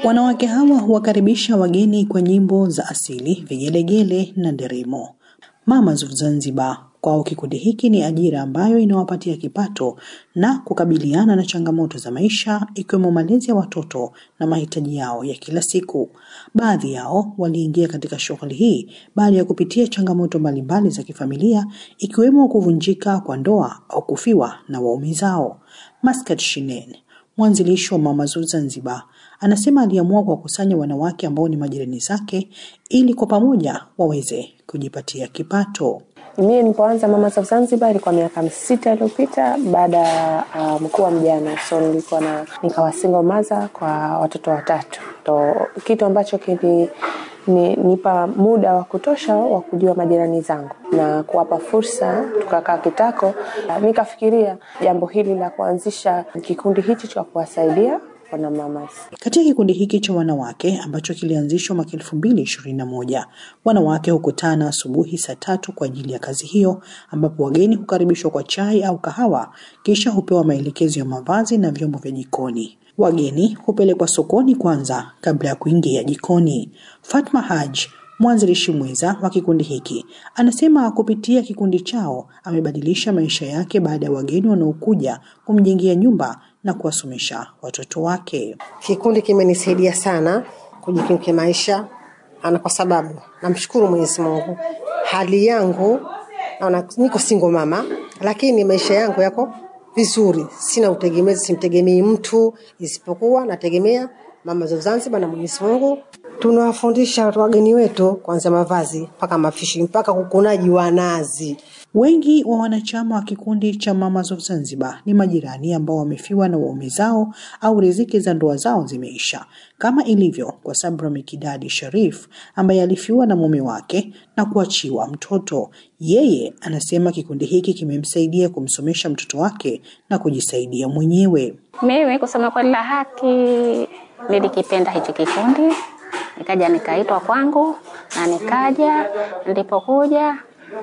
Wanawake hawa huwakaribisha wageni kwa nyimbo za asili, vigelegele na nderemo. Mamas of Zanzibar kwao kikundi hiki ni ajira ambayo inawapatia kipato na kukabiliana na changamoto za maisha ikiwemo malezi ya watoto na mahitaji yao ya kila siku. Baadhi yao waliingia katika shughuli hii baada ya kupitia changamoto mbalimbali za kifamilia ikiwemo kuvunjika kwa ndoa au kufiwa na waume zao. Maskat Shinen, mwanzilishi wa Mamas of Zanzibar, anasema aliamua kuwakusanya wanawake ambao ni majirani zake ili kwa pamoja waweze kujipatia kipato. Mimi nilipoanza Mamas of Zanzibar ilikuwa miaka sita iliyopita baada ya uh, mkuu wa mjane, so nilikuwa na nikawa single mother kwa watoto watatu, to kitu ambacho kili ni, nipa muda wa kutosha wa kujua majirani zangu na kuwapa fursa. Tukakaa kitako, nikafikiria jambo hili la kuanzisha kikundi hichi cha kuwasaidia wana mamas. Katika kikundi hiki cha wanawake ambacho kilianzishwa mwaka elfu mbili ishirini na moja, wanawake hukutana asubuhi saa tatu kwa ajili ya kazi hiyo, ambapo wageni hukaribishwa kwa chai au kahawa, kisha hupewa maelekezo ya mavazi na vyombo vya jikoni. Wageni hupelekwa sokoni kwanza kabla ya kuingia jikoni. Fatma Haj mwanzilishi mwenza wa kikundi hiki anasema kupitia kikundi chao amebadilisha maisha yake baada ya wageni wanaokuja kumjengea nyumba na kuwasomesha watoto wake. Kikundi kimenisaidia sana kujikimu kimaisha, ana kwa sababu namshukuru Mwenyezi Mungu, hali yangu naona niko single mama, lakini maisha yangu yako vizuri, sina utegemezi, simtegemei mtu isipokuwa nategemea Mama za Zanzibar na Mwenyezi Mungu. Tunawafundisha wageni wetu kuanzia mavazi mpaka mafishi mpaka kukunaji wa nazi. Wengi wa wanachama wa kikundi cha Mamas of Zanzibar ni majirani ambao wamefiwa na waume zao au riziki za ndoa zao zimeisha, kama ilivyo kwa Sabra Mikidadi Sharif ambaye alifiwa na mume wake na kuachiwa mtoto. Yeye anasema kikundi hiki kimemsaidia kumsomesha mtoto wake na kujisaidia mwenyewe. Mimi kusema kweli la haki, nilikipenda hichi kikundi, nikaja nikaitwa kwangu na nikaja. Nilipokuja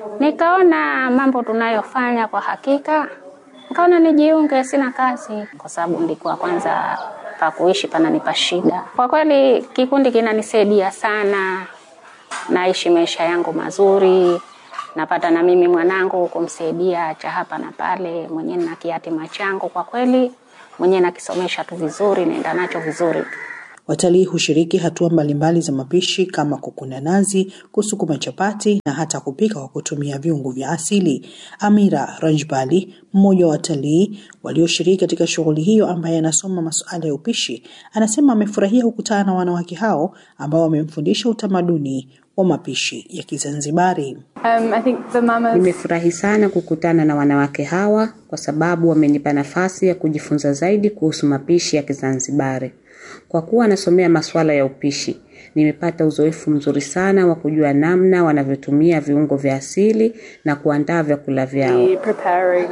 nikaona mambo tunayofanya kwa hakika, nikaona nijiunge. Sina kazi kwa sababu nilikuwa kwanza pa kuishi pananipa shida. Kwa kweli kikundi kinanisaidia sana, naishi maisha yangu mazuri, napata na mimi mwanangu kumsaidia cha hapa na pale, mwenyewe na kiatima changu kwa kweli mwenyewe nakisomesha tu vizuri, naenda nacho vizuri. Watalii hushiriki hatua mbalimbali za mapishi kama kukuna nazi, kusukuma chapati na hata kupika kwa kutumia viungo vya asili. Amira Rajbali, mmoja wa watalii walioshiriki katika shughuli hiyo, ambaye anasoma masuala ya upishi, anasema amefurahia kukutana na wanawake hao ambao wamemfundisha utamaduni wa mapishi ya Kizanzibari. Um, I think the mamas... Nimefurahi sana kukutana na wanawake hawa kwa sababu wamenipa nafasi ya kujifunza zaidi kuhusu mapishi ya Kizanzibari. Kwa kuwa nasomea masuala ya upishi, nimepata uzoefu mzuri sana wa kujua namna wanavyotumia viungo vya asili na kuandaa vyakula vyao. the preparing,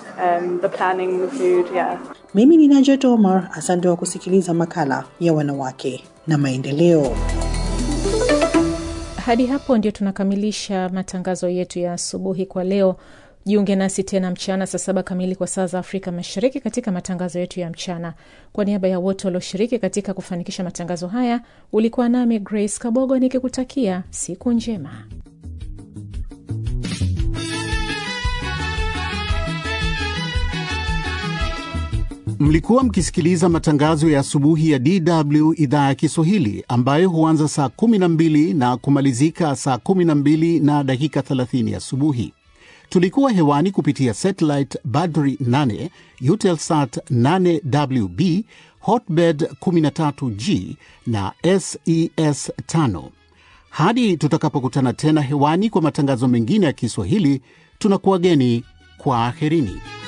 um, the planning the food, yeah. Mimi ni Najat Omar, asante wa kusikiliza makala ya wanawake na maendeleo. Hadi hapo ndio tunakamilisha matangazo yetu ya asubuhi kwa leo. Jiunge nasi tena mchana saa saba kamili kwa saa za Afrika Mashariki katika matangazo yetu ya mchana. Kwa niaba ya wote walioshiriki katika kufanikisha matangazo haya, ulikuwa nami Grace Kabogo nikikutakia siku njema. Mlikuwa mkisikiliza matangazo ya asubuhi ya DW idhaa ya Kiswahili ambayo huanza saa 12 na kumalizika saa 12 na dakika 30 asubuhi. Tulikuwa hewani kupitia satellite Badri 8, Eutelsat 8WB, Hotbird 13G na SES 5. Hadi tutakapokutana tena hewani kwa matangazo mengine ya Kiswahili, tunakuwageni kwa aherini.